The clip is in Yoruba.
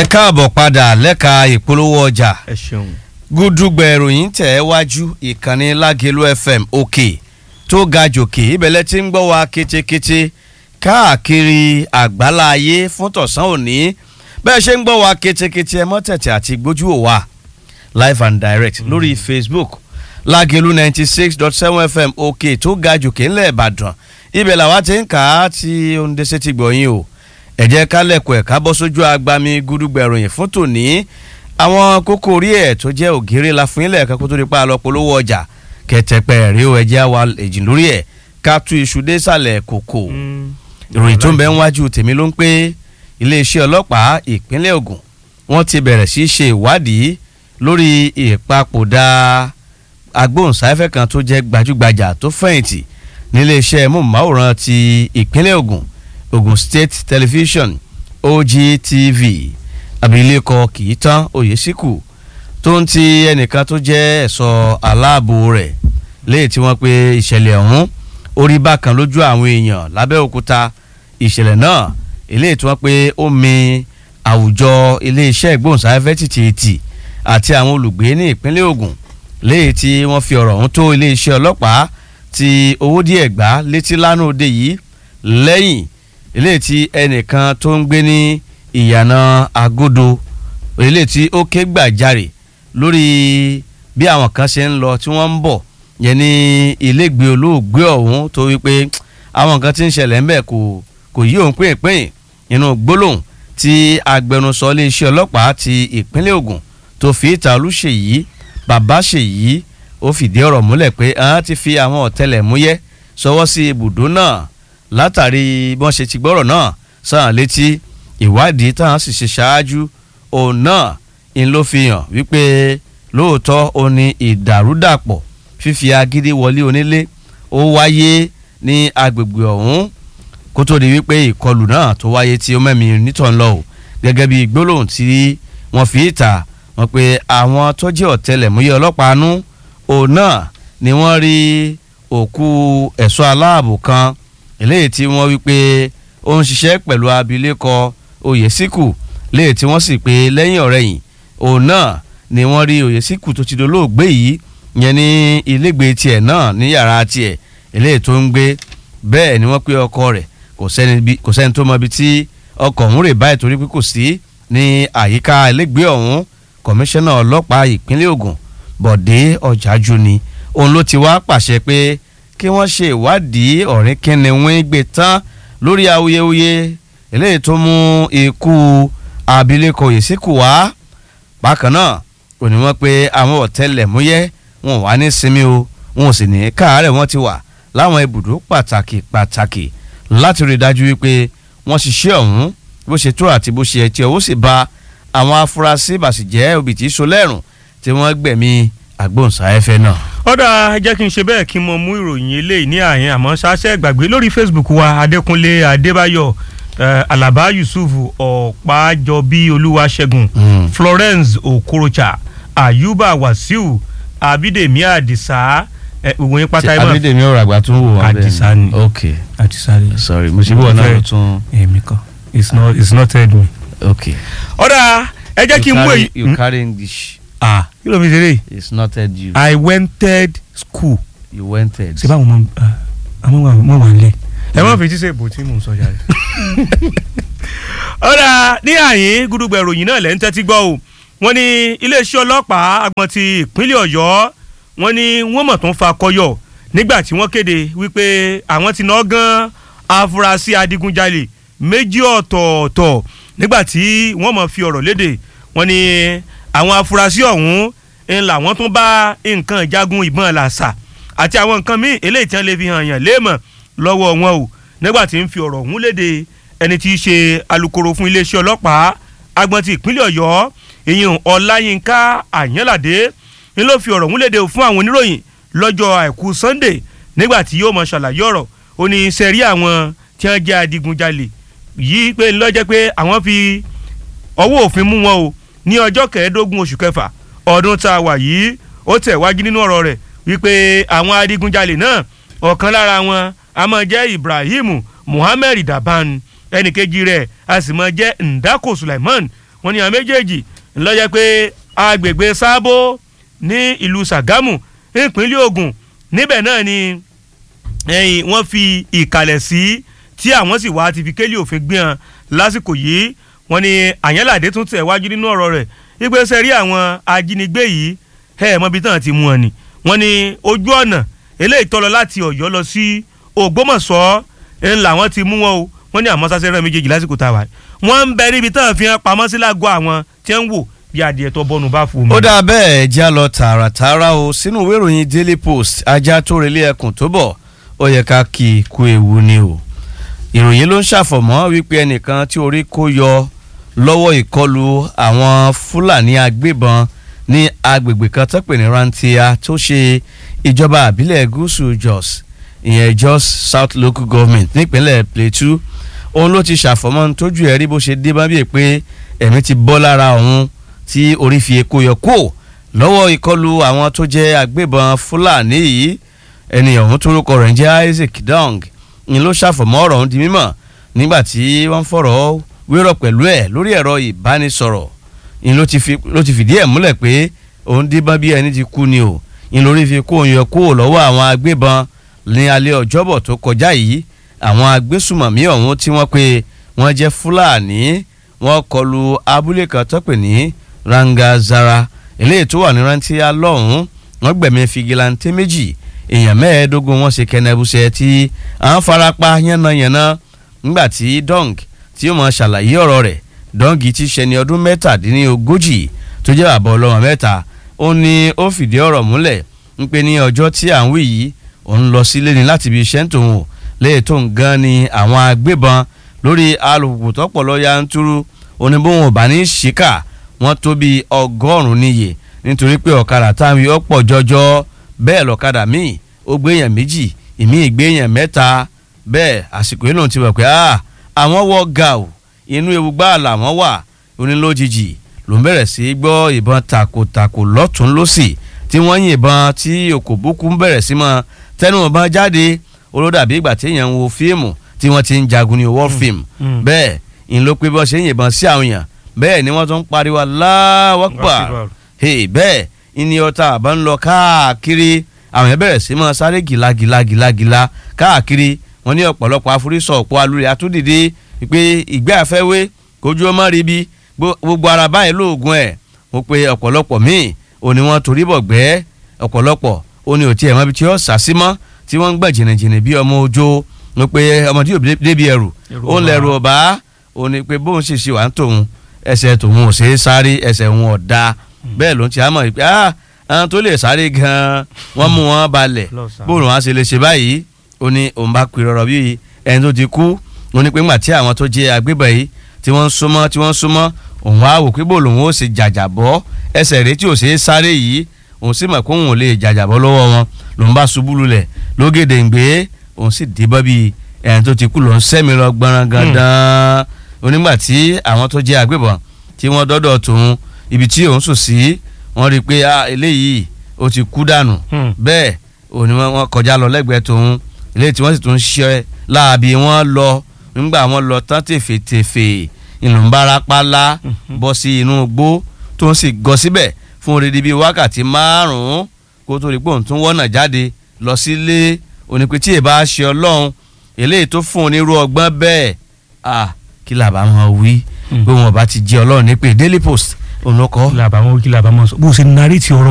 ẹ káàbọ̀ padà lẹ́ka ìpolówó ọjà ẹ ṣeun. gúdúgbẹ̀ ìròyìn tẹ̀ ẹ́ wájú ìkànnì lágẹ̀lú fm òkè tó ga jòkè ibẹ̀lẹ̀ tí ń gbọ́ wa kétékété káàkiri àgbálá ayé fún tọ̀sán òní bẹ́ẹ̀ ṣe ń gbọ́ wa kétékété ẹ mọ́tẹ̀tẹ̀ àti gbójú ò wa live and direct mm. lórí facebook lágẹ̀lú ninety six dot seven fm òkè tó ga jòkè ńlẹ̀ ìbàdàn ibẹ̀ làwa ti ń kà á tí oúnjẹ ti gbọ̀yìn o ẹ jẹ́ ká lẹ̀kọ̀ ẹ̀ ká bọ́ sójú agbami gúdúgbẹ̀ ìròyìn fún tòní àwọn kókó orí ẹ̀ tó jẹ́ ògèrè la fún ilẹ̀ ẹ̀ka kó tó di pa lọ polówó ọjà kẹtẹpẹ rí o ẹjẹ́ wa èjì lórí ẹ̀ ká tú iṣu dé sàlẹ̀ kòkò ìròyìn tó ń bẹ níwájú tèmi ló ń pé iléeṣẹ́ ọlọ́pàá ìpínlẹ̀ Ògùn wọ́n ti bẹ̀rẹ̀ sí í ṣe ìwádìí lórí ìpapòdà agbóhùnsáfẹ́ kan tó jẹ́ gbajúgbajà tó fẹ̀yìntì níléeṣẹ́ móhùnmáwòrán ti ìpínlẹ̀ Ògùn Ogun State Television OGTV abilékọ kìí tán Oyèsíkù tó ń ti ẹnìkan tó jẹ́ ẹ̀ṣọ́ aláàbò rẹ̀ léyìí tí wọ́n pe ìṣẹ̀lẹ̀ ọ̀hún orí bákan lójú àwọn èèyàn lábẹ́òkúta ìṣẹ̀lẹ̀ náà eléyìí tí wọ́n pe ó mi àwùjọ iléeṣẹ́ ìgbóhùnsáfẹ́fẹ́ tìtìtì àti àwọn olùgbé ní ìpínlẹ̀ Ògùn léyìí tí wọ́n fi ọ̀rọ̀ ọ̀hún tó iléeṣẹ́ ọlọ́pàá ti owó díẹ̀ gbá létí lánàá òde yìí lẹ́yìn eléyìí tí ẹnìkan tó ń gbé ní ìyànà agodo eléyìí tí ó ké gbàjarè lórí bí àwọn kan ṣe ń lọ tí wọ́n ń bọ̀ yẹn ní ilégbèé olóògbé ọ̀hún tó wípé àwọn nǹkan tí ń ṣẹlẹ̀ ń bẹ̀ kò kò yí òun pín nínú gbólóhùn tí agbẹnusọ iléeṣẹ́ ọlọ́pàá ti ìpínlẹ̀ Ògùn tó fi ìta olúṣèyí bàbá ṣèyí ó fìdí ọ̀rọ̀ múlẹ̀ pé àwọn ti fi àwọn ọ̀tẹlẹ̀múyẹ́ sọwọ́ sí ibùdó náà látàrí bí wọ́n ṣe ti gbọ́rọ̀ náà sàn létí ìwádìí táwọn sì ṣe ṣáájú òun náà ń ló fi hàn wípé lóòótọ́ ó ní ìdàrúdàpọ̀ fífi agídí wọlé onílé ó wáyé ní agbègbè ọ̀hún kó tó di wípé ìkọlù náà tó wáyé tí ó mẹ́mi nítàn lọ o gẹ́gẹ́ bí gbólóhùn tí wọ́n fi ìta wọ́n pé àwọn tó jẹ́ ọ̀tẹlẹ̀múyẹ́ ọlọ́pàá nú òun náà ni wọ́n rí òkú ẹ̀ṣọ́ aláàbò kan eléyìí tí wọ́n wí pé ó ń ṣiṣẹ́ pẹ̀lú abilékọ Oyèsíkù léyìí tí wọ́n sì pé lẹ́yìn ọ̀rẹ́yìn òun náà ni wọ́n rí Oyèsíkù tó ti dolóògbé yìí yẹn ní ilégbèé tiẹ̀ náà ní yàrá tiẹ̀ eléyìí tó ń gbé bẹ́ẹ̀ ni wọ́n pé ọkọ rẹ̀ kò sẹ́ni tó mọ ibi tí ọkọ̀ ọ̀hún rè báyìí torí pé kò sí ní àyíká ilégbèé ọ̀hún kọmíṣánná ọlọ́pàá ìpínlẹ̀ Ògùn Bọ̀dé Ọ̀jájú ni òun ló ti wá pàṣẹ pé kí wọ́n ṣe ìwádìí ọ̀rìn kínní wọ́n gbé tán lórí awuyewuye eléyìí tó mú ikú abilékọ Oyèsíkù wá bákan náà kò ní wọ́n pé àwọn ọ̀tẹlẹ̀múyẹ́ wọn wà ní sinmi o wọn ò sì ní káàárẹ̀ wọ́n ti wà láwọn ibùdó pàtàkì pàtàkì láti rí i dájú wípé wọ́n ṣiṣẹ́ ọ̀hún bó ṣe tó àti bó ṣe ẹ̀ tí ọwọ́ sì ba àwọn afurasí bàṣìjẹ́ òbítí solẹ́rùn tí wọ́n gbẹ̀mí agbóhùnsáfẹ́fẹ́ náà. ọ̀dà jẹ́ kí n ṣe bẹ́ẹ̀ kí n mọ mú ìròyìn eléyìí ní àyẹn àmọ́ ṣáṣẹ́ gbàgbé lórí Facebook wa Adékúnlé Adébáyọ̀ Uh, Alaba Yusuf Ọ̀pájọbí Olúwaṣẹ́gun mm. Florence Okorocha Ayuba Wasiu Abídèmí Àdìsá gbogbo yín pátá ẹ mọ̀ Abídèmí ọ̀rọ̀ àgbà tún wò wọ́n bẹ́ẹ̀ Àdìsá ni ok Àdìsá ni sorry mo ṣe bí wọn náà ló tún. èmi kan it's not it's not head me. ok ọ̀dà ẹ jẹ́ kí n mú èyí. you carry English ah kí ló fi ṣeré. it's not head you I wented school. you went head. ṣé báwo mọ àwọn ọmọ wà nílé ẹ má fi jíṣẹ́ ìbò tí mò ń sọ yàrá. ọ̀rà ní àyín gúdúgbẹ̀ ìròyìn náà lẹ́ ń tẹ́tí gbọ́ o wọ́n ní iléeṣẹ́ ọlọ́pàá agbọ̀n ti ìpínlẹ̀ ọ̀yọ́ wọ́n ní wọ́n mọ̀ tó ń fa kọyọ̀ nígbà tí wọ́n kéde wípé àwọn ti ná gan afurasí adigunjalè méjì ọ̀tọ̀ọ̀tọ̀ nígbà tí wọ́n mọ̀ fi ọ̀rọ̀ léde wọ́n ní àwọn afurasí ọ̀hún ń làwọn tún bá nǹkan ìjagun ìbọn làṣà àti àwọn nǹkan míì eléyìí tí wọ́n lè fi hàn yàn léèmọ̀ lọ́wọ́ wọn o nígbà tí ń fi ọ̀rọ̀ ọ̀hún léde ẹni tí í ṣe alukoro fún iléeṣẹ́ ọlọ́pàá agbọ̀n ti ìpínlẹ̀ ọ̀yọ́ ìyẹn ọláyínká àyànládé ni ló fi ọ̀rọ̀ ọ̀hún léde fún àwọn oníròyìn lọ́jọ́ àìkú sunday nígbà tí yóò mọ ṣàlàyé ọ̀rọ̀ ó ní sẹ́rí àwọn tí wọ́n jẹ́ adigunjalè yìí pé lọ́jẹ́ pé àwọn fi ọwọ́ òfin mú wọn o ní ọjọ́ kẹẹ̀ẹ́dógún oṣù kẹfà ọdún tá a wà yìí ó tẹ̀ wájú nínú ọ̀rọ̀ rẹ̀ wípé àwọn adigunjalè náà ọ̀kan lára wọn a máa jẹ́ Ibrahim Muhammed Daban ẹnìkejì rẹ̀ a sì máa jẹ́ Ndako Sulaiman wọ́n ní àwọn méjèèjì ńlọ́jẹ́ pé agbègbè sábó ní ìlú Ṣàgámù nípínlẹ̀ Ògùn níbẹ̀ náà ni ẹ̀yìn wọ́n fi ìkàlẹ̀ sí tí àwọn sì wá ti fi kélé òfin gbé hàn lásìkò yìí wọ́n ní Àyànládé tún tẹ̀ wájú nínú ọ̀rọ̀ rẹ̀ ìgbésẹ̀ rí àwọn ajínigbé yìí ẹ̀ mọ́bi tán ti mú wọn ni wọ́n ní ojú ọ̀nà eléyìí tọ́lọ láti Ọ̀yọ́ lọ sí Ògbómọ̀ṣọ́ ń làwọn ti mú wọn o wọ́n ní àmọ́ sásẹ́rẹ́ méjèèjì lásìkò tá a wà wọ́n ń bẹ níbi tán fi hàn pamọ́ sí lágọ̀ọ́ àwọn tí ń wò bí adìẹ tó bọ́nu bá fún mi. ó dáa bẹ́ẹ̀ já lọ tààràtààrà o sínú ìwé ìròyìn Daily Post ajá tó relé ẹkùn tó bọ̀ ó yẹ ká kí i kú ewu ni o ìròyìn ló ń ṣàfọ̀mọ́ wípé ẹnìkan tí orí kó yọ lọ́wọ́ ìkọlù àwọn Fúlàní agbébọn ní agbègbè kan tó pè ní Rantia tó ṣe ìjọba àbílẹ̀ gúúsù Jos ìyẹn Jos South Local Government nípínlẹ̀ Plateau òun ló ti ṣàfọ̀mọ́ tójú ẹ̀ rí bó ṣe dé bá bíi pé ẹ̀mí ti bọ́ lára òun tí orí fi èkó yọ kó lọ́wọ́ ìkọlù àwọn tó jẹ́ agbébọn Fúlàní yìí ẹni ọ̀hún torúkọ rẹ̀ ń jẹ́ Isaac Dong ni ló ṣàfọ̀mọ́ ọ̀rọ̀ ọ̀hún di mímọ̀ nígbà tí wọ́n fọ̀rọ̀ wérọ̀ pẹ̀lú ẹ̀ lórí ẹ̀rọ ìbánisọ̀rọ̀ ni ló ti fìdí ẹ̀ múlẹ̀ pé òun díbọ́n bí ẹni ti kú ni o ni lórí fi kó òun yọ kó lọ́wọ́ àwọn agbébọn ní alẹ́ ọjọ́bọ̀ tó kọjá yìí àwọn agbésùmọ̀mí ọ̀hún tí wọ́n pe wọ́n jẹ́ Fúlàní wọ́n kọlu abúlé kan tó pè ní Rangazara eléyìí tó wà ní Rantia lọ́hùn-ún wọ́n gbẹ̀mí fìgìláńtẹ́ méjì èèyàn mẹ́ẹ̀ẹ́dógún wọn ṣe kẹnẹbùsẹ̀ tí à ń farapa yánnayànna nígbà tí Dong tí ó mọ ṣàlàyé ọ̀rọ̀ rẹ̀ Dong ti ṣe ní ọdún mẹ́tàdínlógójì tó jẹ́ bàbá ọlọ́mọ mẹ́ta ó ní ó fìdí ọ̀rọ̀ múlẹ̀ ń pé ní ọjọ́ tí à ń wí yìí òun lọ sílé ni láti ibi iṣẹ́ ń tòun léè tó ń gan ni àwọn agbébọn lórí alùpùpù tọ́pọ̀ lọ́ọ́ yanturu oníbòhùn ọ̀bà ní ṣìkà wọ́n tó bíi ọgọ́rùn-ún níye nítorí pé ọ̀kadà táwọn yóò pọ̀ jọjọ bẹ́ẹ̀ lọ́kadà míì ó gbé èèyàn méjì ìmí ìgbé èèyàn mẹ́ta bẹ́ẹ̀ àsìkò yìí lòun ti wọ̀ pé àwọn wọ gàù inú ewu gbáà làwọn wà onílójijì ló ń bẹ̀rẹ̀ sí gbọ́ ìbọn takòtakò lọ́tún lọ́sì tí wọ́n yìnbọn tí òkòbókù ń bẹ̀rẹ̀ sí mọ́ tẹnu ọ̀bọ̀n jáde olódàbí ìgbà tí èèyàn ń wo fíìmù tí wọ́n ti ń jagun ní war film bẹ́ẹ̀ ń ló pé bọ́ ṣe ń yìnbọn sí àwọn èèyàn bẹ́ẹ̀ ni wọ́n tún ń pariwo Allahu Akbar bẹ́ẹ̀ ìní ọta àbá ń lọ káàkiri àwọn yẹn bẹ̀rẹ̀ sí máa sáré gìlagìlagìlagìla káàkiri wọn ní ọ̀pọ̀lọpọ̀ afurasọ̀ ọ̀pọ̀ alúrẹ̀ àtúndìde pé ìgbẹ́ àfẹ́wé kojú ọmọ rí bi gbogbo ara báyìí lóògùn ẹ̀ mo pe ọ̀pọ̀lọpọ̀ míì òní wọn torí bọ̀ gbẹ́ ọ̀pọ̀lọpọ̀ òní ò tiẹ̀ mọ́ ibi tí ó sà sí mọ́ tí wọ́n ń gbẹ̀ jìnnìjìnnì bí ọmọ ojó mo pe ọmọ tí yóò débi ẹrù ó ń lẹrù ọ̀bá òní pé bóun ṣe ṣe wà ń tòun ẹsẹ̀ tòun ò ṣe é sáré ẹsẹ̀ òun ọ̀dà bẹ́ẹ̀ ló ń ti àmọ́ ìpè ah àwọn tó lè sáré gan-an wọ́n mú wọn balẹ̀ bóun wọn á ṣe lè ṣe báyìí ó ní òun bá pè rọrọ bí ẹni tó ti kú ó ní pé ńgbà tí àwọn tó jẹ́ agbébọn yìí tí wọ́n ń súnmọ́ tí wọ́n ń súnmọ́ òun á wò pé bóun lòun ó ṣe jàjàbọ́ ẹsẹ̀ rẹ̀ tí ò ṣe é sáré yìí òun sì mọ̀ pé òun ò lè jàjàbọ́ lọ́wọ́ wọn lòun bá ṣubú lulẹ̀ lógèdè ń gbé òun sì dìbọ́ bí ẹni tó ti kú lòun sẹ́mi lọ gbọ́nrán gandan onígbà tí àwọn tó jẹ́ agbébọn tí wọ́n dọ́dọ̀ tòun ibi tí òun sùn sí wọ́n rí i pé eléyìí ó ti kú dànù bẹ́ẹ̀ òní wọ́n kọjá lọ lẹ́gbẹ̀ẹ́ tòun eléyìí tí wọ́n sì tún ṣe láàbí wọ́n lọ nígbà wọ́n lọ tán tèfètèfè ìlúmbarapálá bọ́ sí inú igbó tó ń sì gọ síbẹ̀ fún odidi bíi wákàtí márùn-ún kó tó rí pé òun tún wọ́nà jáde lọ sílé onípe tí èbá ṣe ọlọ́run eléyìí tó fún onírú ọgbọ́n bẹ́ẹ̀ ah kí làbá wọn wí pé wọn bá ti jẹ́ ọlọ́run ní pé Daily Post òun ló kọ́. kí làbá wọn kí làbá wọn sọ bó ṣe narí ti ọ̀rọ̀